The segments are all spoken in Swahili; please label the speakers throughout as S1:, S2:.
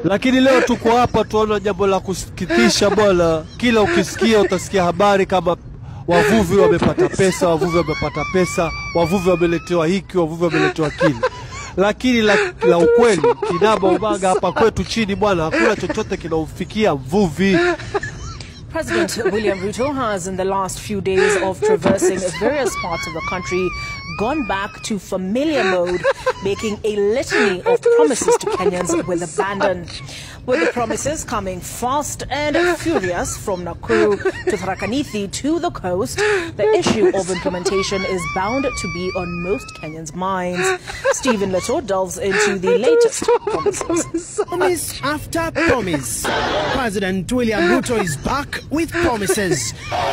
S1: Lakini leo tuko hapa, tuona jambo la kusikitisha bwana. Kila ukisikia utasikia habari kama wavuvi wamepata pesa, wavuvi wamepata pesa, wavuvi wameletewa hiki, wavuvi wameletewa kile. Lakini la, la ukweli kinaba ubaga hapa kwetu chini bwana, hakuna chochote kinaufikia mvuvi.
S2: President William Ruto has, in the last few days of traversing various parts of the country, gone back to familiar mode, making a litany of promises to Kenyans with abandon. With the promises coming fast and furious from Nakuru to Tharakanithi to the coast, the issue of implementation is bound to be on most Kenyans' minds. Stephen Leto delves into the latest promises.
S3: Promise after promise. President William Ruto is back with promises.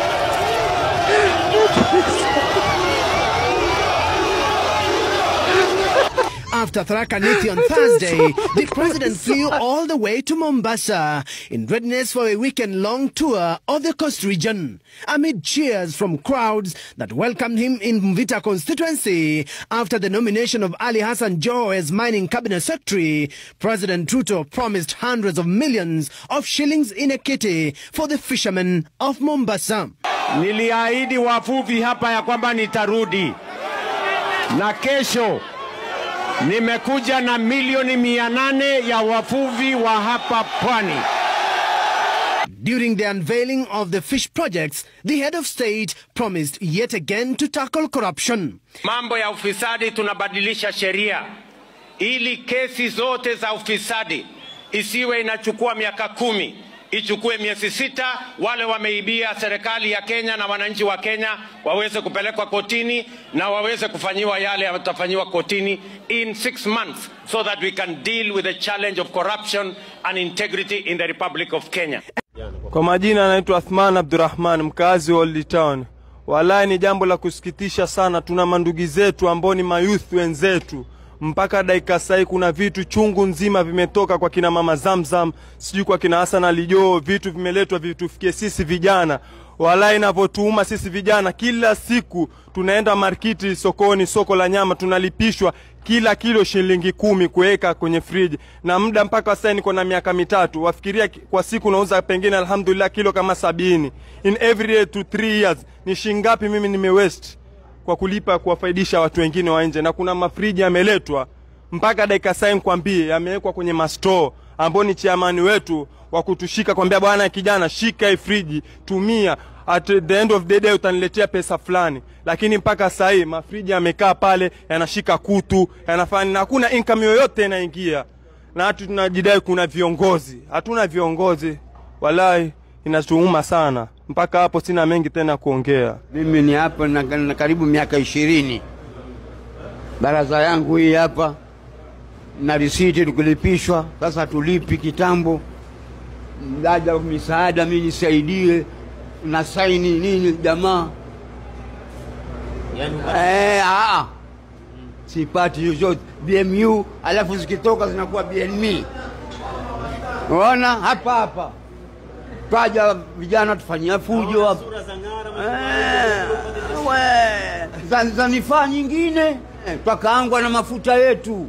S3: After Tharakanithi on Thursday, the president flew all the way to Mombasa in readiness for a weekend-long tour of the coast region. Amid cheers from crowds that welcomed him in Mvita constituency after the nomination of Ali Hassan Joho as mining cabinet secretary, President Ruto promised hundreds of millions of shillings in a kitty for the fishermen of Mombasa.
S4: Niliahidi wavuvi hapa ya kwamba nitarudi, na kesho nimekuja na milioni mia nane ya wavuvi wa hapa pwani.
S3: During the unveiling of the fish projects, the head of state promised yet again to tackle corruption.
S4: Mambo ya ufisadi, tunabadilisha sheria ili kesi zote za ufisadi isiwe inachukua miaka kumi, ichukue miezi sita. Wale wameibia serikali ya Kenya na wananchi wa Kenya waweze kupelekwa kotini na waweze kufanyiwa yale yatafanyiwa kotini in six months so that we can deal with the challenge of corruption and integrity in the Republic of Kenya.
S5: Kwa majina anaitwa Athman Abdurrahman, mkazi wa Old Town. Wallahi ni jambo la kusikitisha sana. Tuna mandugu zetu ambao ni mayouth wenzetu, mpaka dakika sahii kuna vitu chungu nzima vimetoka kwa kina mama Zamzam, sijui kwa kina Hassan Ali Joho, vitu vimeletwa vitufikie sisi vijana. Wallahi inavyotuuma sisi vijana, kila siku tunaenda markiti, sokoni, soko la nyama, tunalipishwa kila kilo shilingi kumi kuweka kwenye friji, na muda mpaka sasa niko na miaka mitatu. Wafikiria ki- kwa siku nauza pengine, alhamdulillah, kilo kama sabini in every day to three years. Ni shingapi mimi nimewest kwa kulipa kuwafaidisha watu wengine wa nje, na kuna mafriji yameletwa mpaka dakika sasa nikwambie, yamewekwa kwenye mastoo ambao ni chiamani wetu wa kutushika kwambia, bwana kijana, shika hii friji, tumia at the end of the day utaniletea pesa fulani, lakini mpaka saa hii mafriji yamekaa pale yanashika kutu yanafanya, na hakuna income yoyote inaingia, na hatu tunajidai kuna viongozi. Hatuna viongozi, wallahi inatuuma sana. Mpaka hapo sina mengi tena kuongea.
S6: Mimi ni hapa na, na karibu miaka ishirini. Baraza yangu hii hapa na risiti tukulipishwa, sasa tulipi kitambo. Mdaja misaada, mi nisaidie na saini nini jamaa eh, aa, sipati chochote BMU, alafu zikitoka zinakuwa BNM. Unaona hapa hapa twaja vijana tufanyia fujo hapa Eh, we, za- zanifaa nyingine eh, twakaangwa na mafuta yetu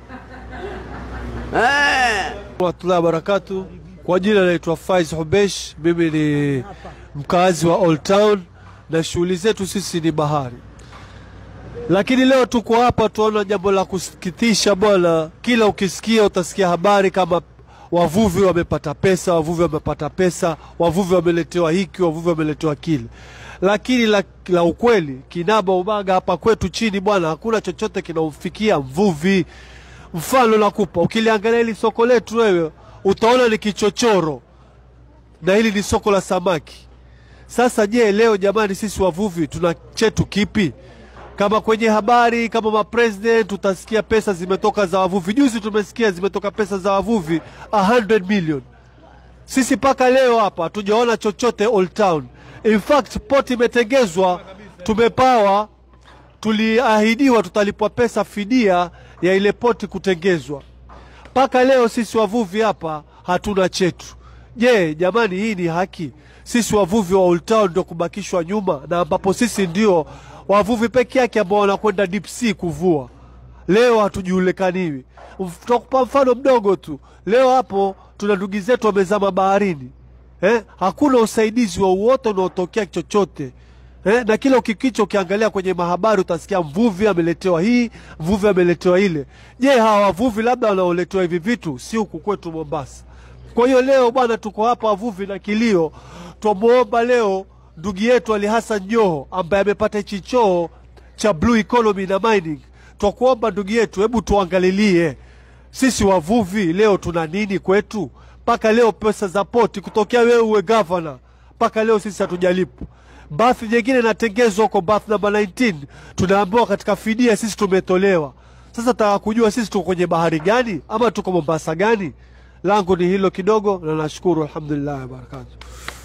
S6: eh.
S1: warahmatullahi wabarakatu. Kwa jina naitwa Faiz Hubesh, mimi ni mkazi wa Old Town na shughuli zetu sisi ni bahari, lakini leo tuko hapa tuona jambo la kusikitisha bwana. Kila ukisikia utasikia habari kama wavuvi wamepata pesa, wavuvi wamepata pesa, wavuvi wameletewa hiki, wavuvi wameletewa kile, lakini la, la ukweli kinaba ubaga hapa kwetu chini bwana, hakuna chochote kinaufikia mvuvi. Mfano nakupa, ukiliangalia hili soko letu wewe utaona ni kichochoro, na hili ni soko la samaki. Sasa je, leo jamani, sisi wavuvi tuna chetu kipi? Kama kwenye habari kama mapresident utasikia pesa zimetoka za wavuvi. Juzi tumesikia zimetoka pesa za wavuvi 100 million. Sisi mpaka leo hapa hatujaona chochote Old Town. In fact port imetengezwa, tumepawa, tuliahidiwa tutalipwa pesa fidia ya ile poti kutengezwa. Mpaka leo sisi wavuvi hapa hatuna chetu. Je, jamani, hii ni haki? Sisi wavuvi wa Old Town ndio kubakishwa nyuma, na ambapo sisi ndio wavuvi peke yake ambao wanakwenda deep sea kuvua. leo hatujulikaniwi. Tutakupa mfano mdogo tu. Leo hapo tuna ndugu zetu wamezama baharini eh? Hakuna usaidizi wowote unaotokea chochote eh? Na kila ukikicha ukiangalia kwenye mahabari utasikia mvuvi ameletewa hii, mvuvi ameletewa ile. Je, hawa wavuvi labda wanaoletewa hivi vitu si huku kwetu Mombasa? Kwa hiyo leo bwana, tuko hapa wavuvi na kilio, twamwomba leo ndugu yetu Ali Hassan Joho ambaye amepata hichi choo cha blue economy na mining, twakuomba ndugu yetu, hebu tuangalilie sisi wavuvi leo tuna nini kwetu? Mpaka leo pesa za poti kutokea wewe uwe gavana, mpaka leo sisi hatujalipwa. Bathi nyingine inatengezwa huko bath namba 19, tunaambiwa katika fidia sisi tumetolewa. Sasa taka kujua sisi tuko kwenye bahari gani ama tuko Mombasa gani? Langu ni hilo kidogo, na nashukuru alhamdulillah wa barakatuh.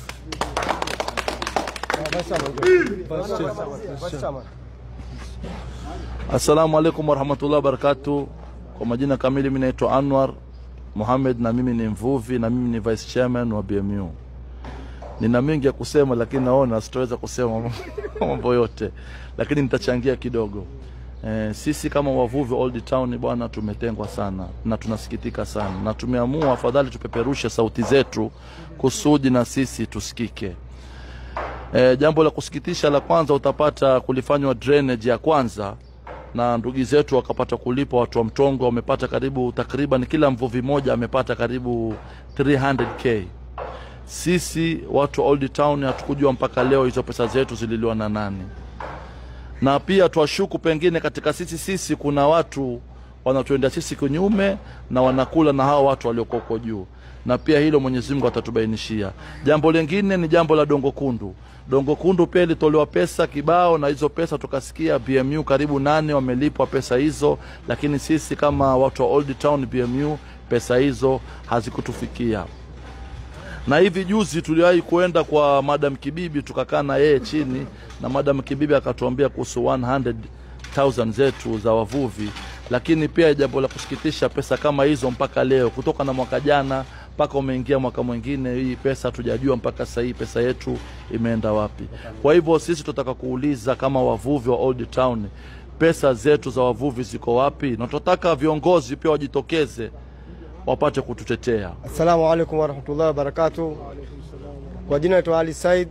S7: Assalamu alaikum warahmatullahi wabarakatu. Kwa majina kamili, mimi naitwa Anwar Muhammad na mimi ni mvuvi na mimi ni vice chairman wa BMU. Nina mengi ya kusema, lakini naona sitaweza kusema mambo yote, lakini nitachangia kidogo. Eh, sisi kama wavuvi wa Old Town bwana, tumetengwa sana na tunasikitika sana, na tumeamua afadhali tupeperushe sauti zetu kusudi na sisi tusikike. E, jambo la kusikitisha la kwanza utapata kulifanywa drainage ya kwanza na ndugu zetu wakapata kulipwa. Watu wa Mtongo wamepata karibu takriban, kila mvuvi mmoja amepata karibu 300k. Sisi watu wa Old Town hatukujua mpaka leo hizo pesa zetu zililiwa na nani, na pia twashuku pengine katika sisi sisi kuna watu wanatuendea sisi kinyume na wanakula na hao watu walioko huko juu na pia hilo Mwenyezi Mungu atatubainishia. Jambo lingine ni jambo la Dongo Kundu. Dongo Kundu pia ilitolewa pesa kibao, na hizo pesa tukasikia BMU karibu nane wamelipwa pesa hizo, lakini sisi kama watu wa Old Town BMU pesa hizo hazikutufikia. Na hivi juzi tuliwahi kuenda kwa Madam Kibibi tukakaa na yeye chini, na Madam Kibibi akatuambia kuhusu 100,000 zetu za wavuvi, lakini pia jambo la kusikitisha, pesa kama hizo mpaka leo kutoka na mwaka jana mpaka umeingia mwaka mwingine, hii pesa hatujajua mpaka sasa hii pesa yetu imeenda wapi. Kwa hivyo sisi tunataka kuuliza kama wavuvi wa Old Town, pesa zetu za wavuvi ziko wapi? Na tunataka viongozi pia wajitokeze wapate kututetea.
S8: Assalamu alaikum warahmatullahi wabarakatuh. Kwa jina naitwa Ali Said,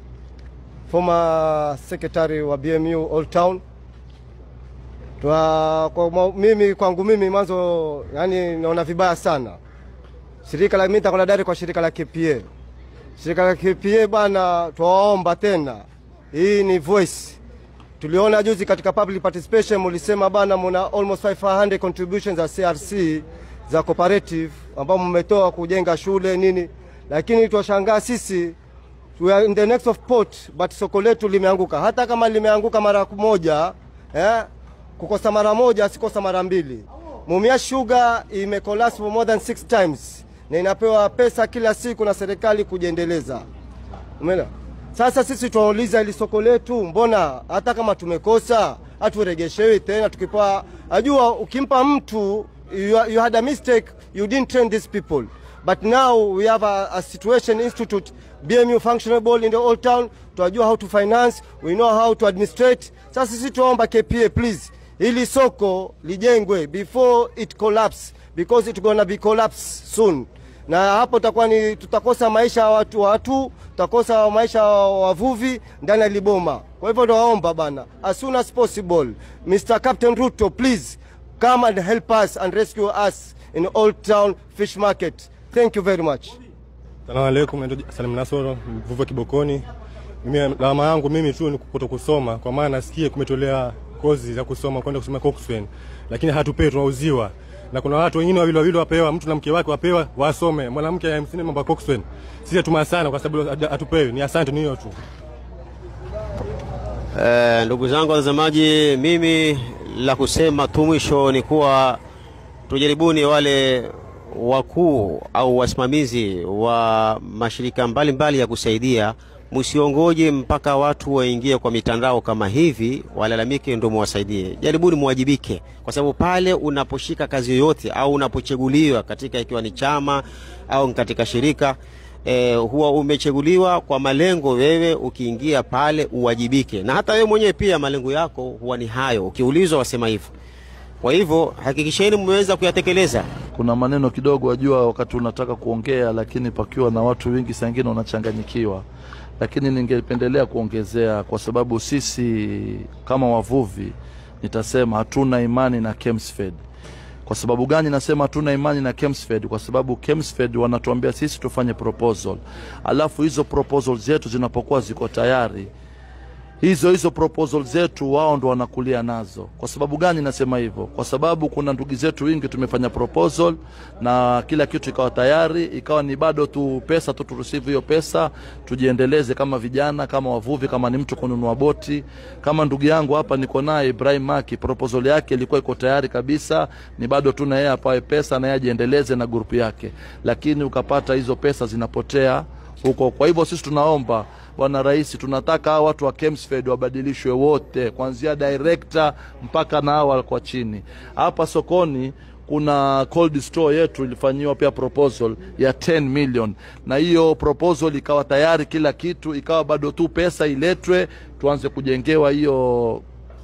S8: former secretary wa BMU Old Town. Twa, kwa ma- mimi kwangu mimi mwanzo, yani naona vibaya sana shirika la mimi nitakwenda dari kwa shirika la KPA. Shirika la KPA bana, twawaomba tena, hii ni voice. Tuliona juzi katika public participation mulisema bana, muna almost 500 contributions za CRC za cooperative ambao mmetoa kujenga shule nini, lakini twashangaa sisi we are in the next of port but soko letu limeanguka. Hata kama limeanguka mara moja eh, kukosa mara moja asikosa mara mbili. Mumia Sugar imecollapse for more than six times na inapewa pesa kila siku na serikali kujiendeleza. Umeona? Sasa sisi tunauliza ili soko letu, mbona hata kama tumekosa haturegeshewi tena? Tukipa ajua, ukimpa mtu you, you had a mistake, you didn't train these people but now we have a, a situation institute BMU functionable in the old town. Tunajua how to finance, we know how to administrate. Sasa sisi tuomba KPA please, ili soko lijengwe before it collapse because it gonna be collapse soon na hapo tutakuwa ni tutakosa maisha ya watu watu, tutakosa maisha ya wavuvi ndani ya Liboma. Kwa hivyo nawaomba bana, as soon as possible, Mr. Captain Ruto, please come and help us and rescue us in Old Town Fish Market. Thank you very much.
S9: Salamu alaikum, naitwa Salim Nasoro, mvuvi wa Kibokoni. Mimi lawama yangu mimi tu ni kuto kusoma, kwa maana nasikia kumetolea kozi za kusoma kwenda kusoma Coxswain, lakini hatupewi, tunauziwa na kuna watu wengine wawili wawili wapewa, mtu na mke wake wapewa wasome, mwanamke hamsini mambo ya Coxswain. Sisi hatuma sana kwa sababu hatupewi. Ni asante, ni hiyo tu.
S10: Eh, ndugu zangu watazamaji, mimi la kusema tu mwisho ni kuwa tujaribuni wale wakuu au wasimamizi wa mashirika mbalimbali mbali ya kusaidia, msiongoje mpaka watu waingie kwa mitandao kama hivi walalamike ndio muwasaidie. Jaribuni muwajibike, kwa sababu pale unaposhika kazi yoyote au unapochaguliwa katika, ikiwa ni chama au katika shirika eh, huwa umechaguliwa kwa malengo, wewe ukiingia pale uwajibike, na hata wewe mwenyewe pia malengo yako huwa ni hayo. Ukiulizwa wasema hivyo Kwa hivyo hakikisheni mmeweza kuyatekeleza.
S7: Kuna maneno kidogo, wajua, wakati unataka kuongea, lakini pakiwa na watu wengi, saa ingine unachanganyikiwa, lakini ningependelea kuongezea, kwa sababu sisi kama wavuvi, nitasema hatuna imani na Kemsfed. Kwa sababu gani nasema hatuna imani na Kemsfed? Kwa sababu Kemsfed wanatuambia sisi tufanye proposal, alafu hizo proposal zetu zinapokuwa ziko tayari hizo hizo proposal zetu wao ndo wanakulia nazo. Kwa sababu gani nasema hivyo? Kwa sababu kuna ndugu zetu wingi tumefanya proposal na kila kitu ikawa tayari, ikawa ni bado tu pesa tu tureceive hiyo pesa, tujiendeleze kama vijana, kama wavuvi, kama ni mtu kununua boti. Kama ndugu yangu hapa niko naye Ibrahim Maki, proposal yake ilikuwa iko tayari kabisa, ni bado tu na yeye apawe pesa na yeye ajiendeleze na grupu yake, lakini ukapata hizo pesa zinapotea huko. Kwa hivyo sisi tunaomba Bwana Rais, tunataka hawa watu wa Kemsfed wabadilishwe wote, kuanzia director mpaka na hawa kwa chini. Hapa sokoni kuna cold store yetu ilifanyiwa pia proposal ya 10 million, na hiyo proposal ikawa tayari kila kitu, ikawa bado tu pesa iletwe tuanze kujengewa hiyo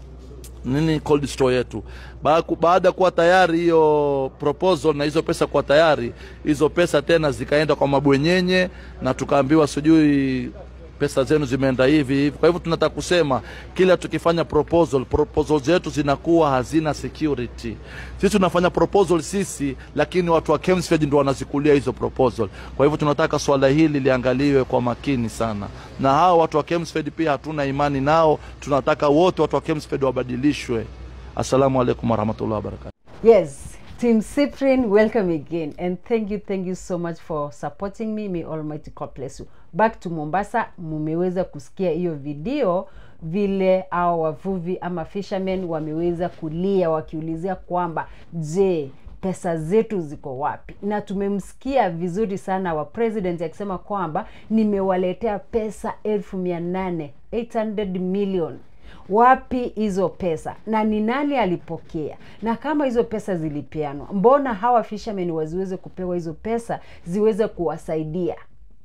S7: nini cold store yetu. Baada ya kuwa tayari hiyo proposal na hizo pesa kuwa tayari, hizo pesa tena zikaenda kwa mabwenyenye na tukaambiwa sijui pesa zenu zimeenda hivi hivi. Kwa hivyo tunataka kusema kila tukifanya proposal, proposal zetu zinakuwa hazina security. Sisi tunafanya proposal sisi, lakini watu wa Kemsfed ndio wanazikulia hizo proposal. Kwa hivyo tunataka swala hili liangaliwe kwa makini sana, na hao watu wa Kemsfed pia hatuna imani nao. Tunataka wote watu wa Kemsfed wabadilishwe. Assalamu alaikum warahmatullahi wabarakatuh.
S11: Yes, Team Cyprian, welcome again. And thank you, thank you so much for supporting me. May Almighty God bless you. Back to Mombasa, mumeweza kusikia hiyo video vile au wavuvi ama fishermen wameweza kulia wakiulizia kwamba je, pesa zetu ziko wapi? Na tumemsikia vizuri sana wa president akisema kwamba nimewaletea pesa elfu mia nane 800 million wapi hizo pesa na ni nani alipokea na kama hizo pesa zilipeanwa mbona hawa fishermen waziweze kupewa hizo pesa ziweze kuwasaidia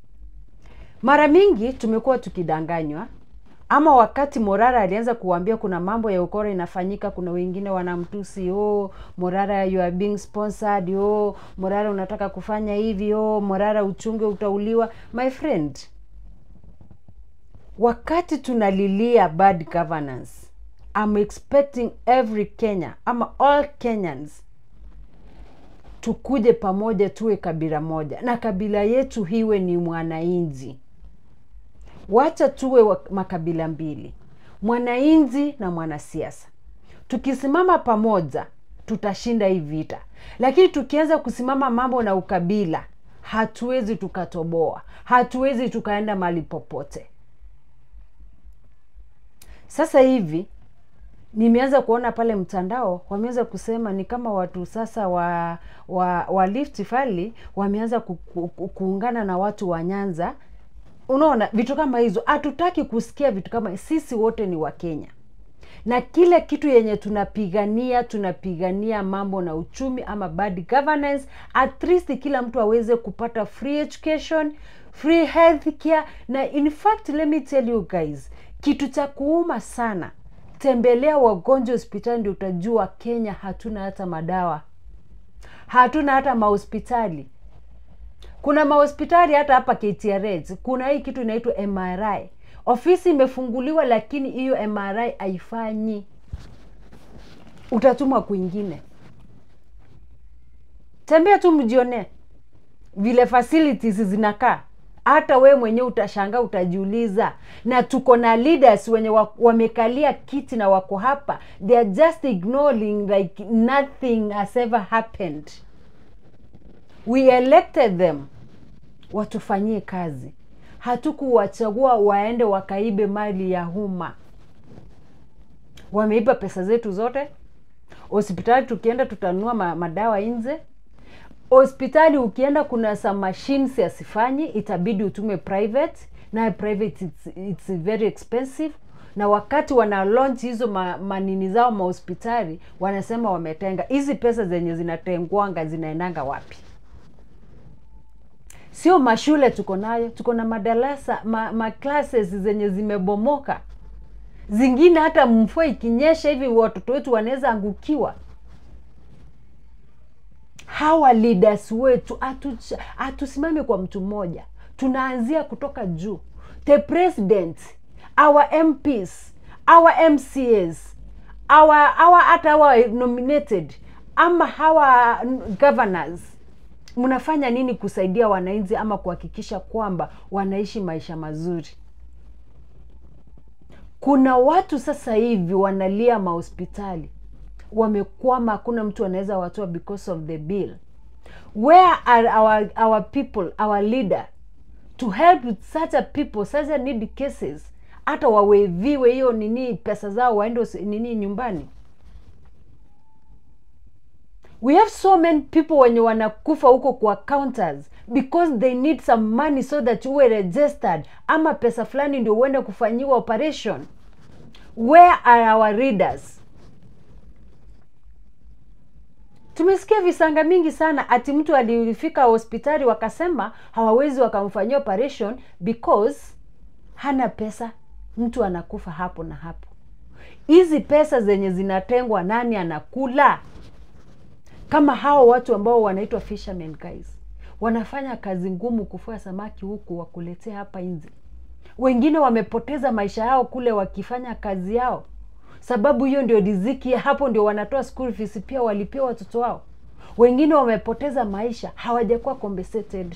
S11: mara mingi tumekuwa tukidanganywa ama wakati morara alianza kuambia kuna mambo ya ukora inafanyika kuna wengine wanamtusi oh morara you are being sponsored oh morara unataka kufanya hivi oh morara uchunge utauliwa my friend wakati tunalilia bad governance I'm expecting every Kenya ama all Kenyans tukuje pamoja tuwe kabila moja na kabila yetu hiwe ni mwananchi wacha tuwe wa makabila mbili mwananchi na mwanasiasa tukisimama pamoja tutashinda hii vita lakini tukianza kusimama mambo na ukabila hatuwezi tukatoboa hatuwezi tukaenda mahali popote sasa hivi nimeanza kuona pale mtandao wameanza kusema ni kama watu sasa wa wa, wa Rift Valley wameanza ku, ku, ku, kuungana na watu wa Nyanza. Unaona vitu kama hizo, hatutaki kusikia vitu kama sisi wote ni wa Kenya na kile kitu yenye tunapigania tunapigania mambo na uchumi ama bad governance, at least kila mtu aweze kupata free education, free health care na in fact let me tell you guys, kitu cha kuuma sana tembelea wagonjwa hospitali ndio utajua kenya hatuna hata madawa hatuna hata mahospitali kuna mahospitali hata hapa KTRH kuna hii kitu inaitwa MRI ofisi imefunguliwa lakini hiyo MRI haifanyi utatumwa kwingine tembea tu mjionee vile facilities zinakaa hata we mwenyewe utashangaa utajiuliza na tuko na leaders wenye wa- wamekalia kiti na wako hapa they are just ignoring like nothing has ever happened we elected them watufanyie kazi hatukuwachagua waende wakaibe mali ya umma wameiba pesa zetu zote hospitali tukienda tutanunua ma, madawa nje hospitali ukienda kuna some machines yasifanyi itabidi utume private naye private it's, it's very expensive na wakati wana launch hizo ma, manini zao mahospitali wanasema wametenga hizi pesa zenye zinatengwanga zinaendanga wapi sio mashule tuko nayo tuko na madarasa ma, ma classes zenye zimebomoka zingine hata mvua ikinyesha hivi watoto wetu wanaweza angukiwa hawa leaders wetu hatu- hatusimami kwa mtu mmoja tunaanzia kutoka juu the president our mps our mcas our our hata our nominated ama hawa governors mnafanya nini kusaidia wananchi ama kuhakikisha kwamba wanaishi maisha mazuri kuna watu sasa hivi wanalia mahospitali wamekwama hakuna mtu anaweza watoa because of the bill where are our, our people our leader to help with such a people such a need cases hata waweviwe hiyo nini pesa zao waende hosi- nini nyumbani we have so many people wenye wanakufa huko kwa counters because they need some money so that uwe registered ama pesa fulani ndio uende kufanyiwa operation where are our readers tumesikia visanga mingi sana ati mtu alifika hospitali wakasema hawawezi wakamfanyia operation because hana pesa mtu anakufa hapo na hapo hizi pesa zenye zinatengwa nani anakula kama hao watu ambao wanaitwa fishermen guys wanafanya kazi ngumu kufua samaki huku wakuletea hapa nje wengine wamepoteza maisha yao kule wakifanya kazi yao sababu hiyo ndio riziki hapo ndio wanatoa school fees pia walipia watoto wao wengine wamepoteza maisha hawajakuwa compensated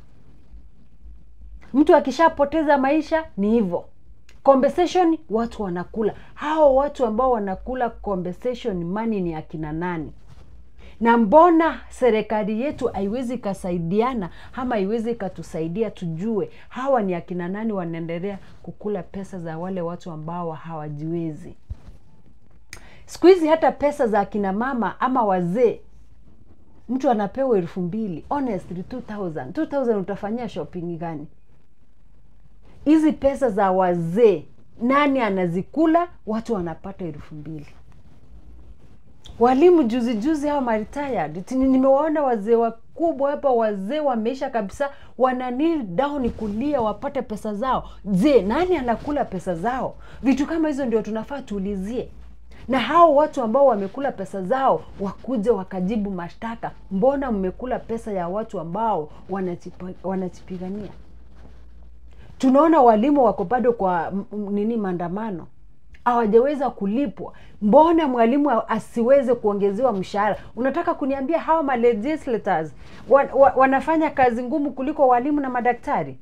S11: mtu akishapoteza maisha ni hivyo compensation watu wanakula hao watu ambao wanakula compensation money ni akina nani na mbona serikali yetu haiwezi ikasaidiana ama haiwezi ikatusaidia tujue hawa ni akina nani wanaendelea kukula pesa za wale watu ambao hawajiwezi siku hizi hata pesa za akina mama ama wazee mtu anapewa elfu mbili honestly 2000 2000 utafanyia shopping gani hizi pesa za wazee nani anazikula watu wanapata elfu mbili walimu juzi juzi hawa maretired Tini- nimewaona wazee wakubwa hapa wazee wameisha kabisa wana kneel down kulia wapate pesa zao je nani anakula pesa zao vitu kama hizo ndio tunafaa tuulizie na hao watu ambao wamekula pesa zao wakuja wakajibu mashtaka mbona mmekula pesa ya watu ambao wanachipa- wanachipigania tunaona walimu wako bado kwa m- m- nini maandamano hawajaweza kulipwa mbona mwalimu a- asiweze kuongezewa mshahara unataka kuniambia hawa ma legislators wa, wa, wanafanya kazi ngumu kuliko walimu na madaktari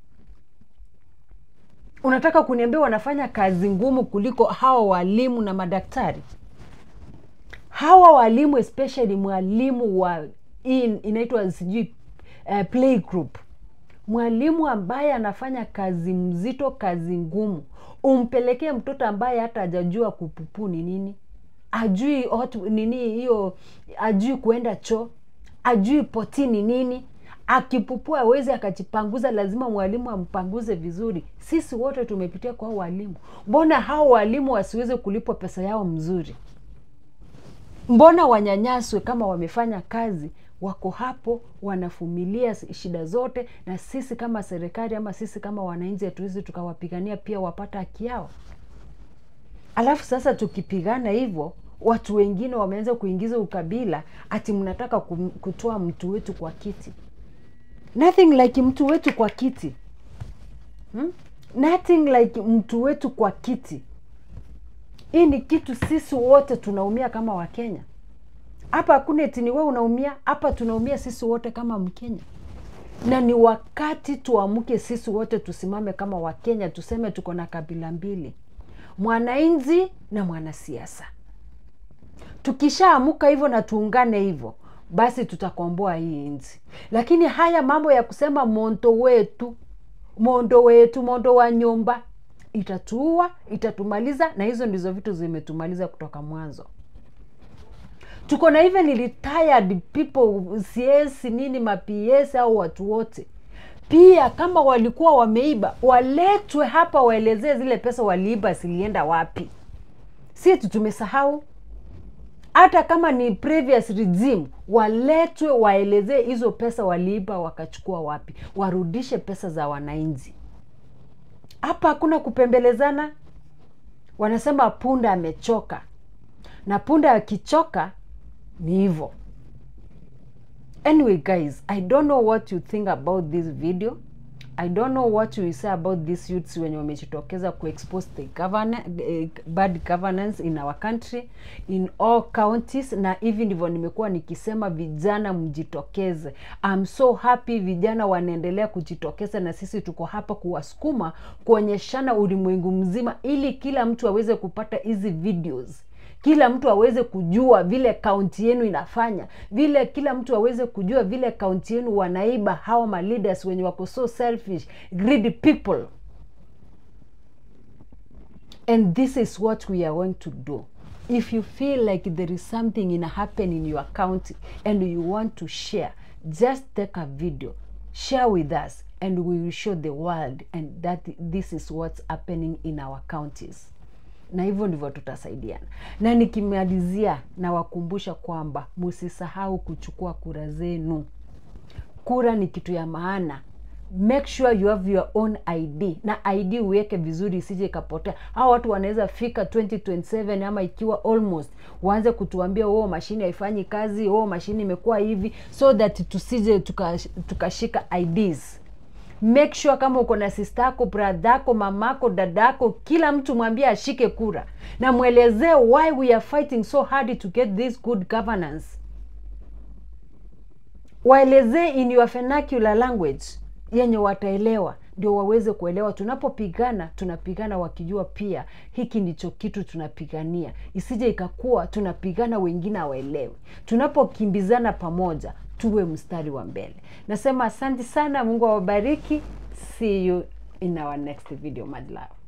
S11: unataka kuniambia wanafanya kazi ngumu kuliko hawa walimu na madaktari hawa walimu especially mwalimu wa hii inaitwa sijui uh, play group mwalimu ambaye anafanya kazi mzito kazi ngumu umpelekee mtoto ambaye hata hajajua kupupu ni nini ajui hot, nini hiyo ajui kuenda choo ajui poti ni nini akipupua awezi akajipanguza lazima mwalimu ampanguze vizuri sisi wote tumepitia kwa hao walimu mbona hao walimu wasiweze kulipwa pesa yao mzuri mbona wanyanyaswe kama wamefanya kazi wako hapo wanafumilia shida zote na sisi kama serikali ama sisi kama wananchi hatuwezi tukawapigania pia wapata haki yao alafu sasa tukipigana hivyo watu wengine wameanza kuingiza ukabila ati mnataka kum- kutoa mtu wetu kwa kiti nothing like mtu wetu kwa kiti hmm? nothing like mtu wetu kwa kiti hii ni kitu sisi wote tunaumia kama wakenya hapa hakuna eti ni wewe unaumia hapa tunaumia sisi wote kama mkenya na ni wakati tuamke sisi wote tusimame kama wakenya tuseme tuko na kabila mbili mwananchi na mwanasiasa tukishaamuka hivyo na tuungane hivyo basi tutakomboa hii nchi lakini haya mambo ya kusema mondo wetu mondo wetu mondo wa nyumba itatuua itatumaliza na hizo ndizo vitu zimetumaliza kutoka mwanzo tuko na even retired people cs nini maps au watu wote pia kama walikuwa wameiba waletwe hapa waelezee zile pesa waliiba zilienda wapi si tu tumesahau hata kama ni previous regime waletwe waelezee hizo pesa waliiba wakachukua wapi warudishe pesa za wananchi hapa hakuna kupembelezana wanasema punda amechoka na punda akichoka ni hivyo anyway guys i don't know what you think about this video i don't know what you say about these youths wenye wamejitokeza kuexpose the governance, eh, bad governance in our country in all counties na hivi ndivyo nimekuwa nikisema vijana mjitokeze I'm so happy vijana wanaendelea kujitokeza na sisi tuko hapa kuwasukuma kuonyeshana ulimwengu mzima ili kila mtu aweze kupata hizi videos kila mtu aweze kujua vile kaunti yenu inafanya vile kila mtu aweze kujua vile kaunti yenu wanaiba hawa ma leaders wenye wako so selfish greedy people and this is what we are going to do if you feel like there is something in happen in your county and you want to share just take a video share with us and we will show the world and that this is what's happening in our counties na hivyo ndivyo tutasaidiana na nikimalizia nawakumbusha kwamba msisahau kuchukua kura zenu kura ni kitu ya maana make sure you have your own id na id uweke vizuri isije ikapotea hao watu wanaweza fika 2027 ama ikiwa almost waanze kutuambia oh mashine haifanyi kazi oh mashine imekuwa hivi so that tusije tukashika tuka tukashika ids make sure kama uko na sistako bradhako mamako dadako kila mtu mwambie ashike kura na mwelezee why we are fighting so hard to get this good governance waelezee in your vernacular language yenye wataelewa ndio waweze kuelewa tunapopigana tunapigana wakijua pia hiki ndicho kitu tunapigania isije ikakuwa tunapigana wengine hawaelewi tunapokimbizana pamoja tuwe mstari wa mbele nasema asante sana mungu awabariki see you in our next video madlove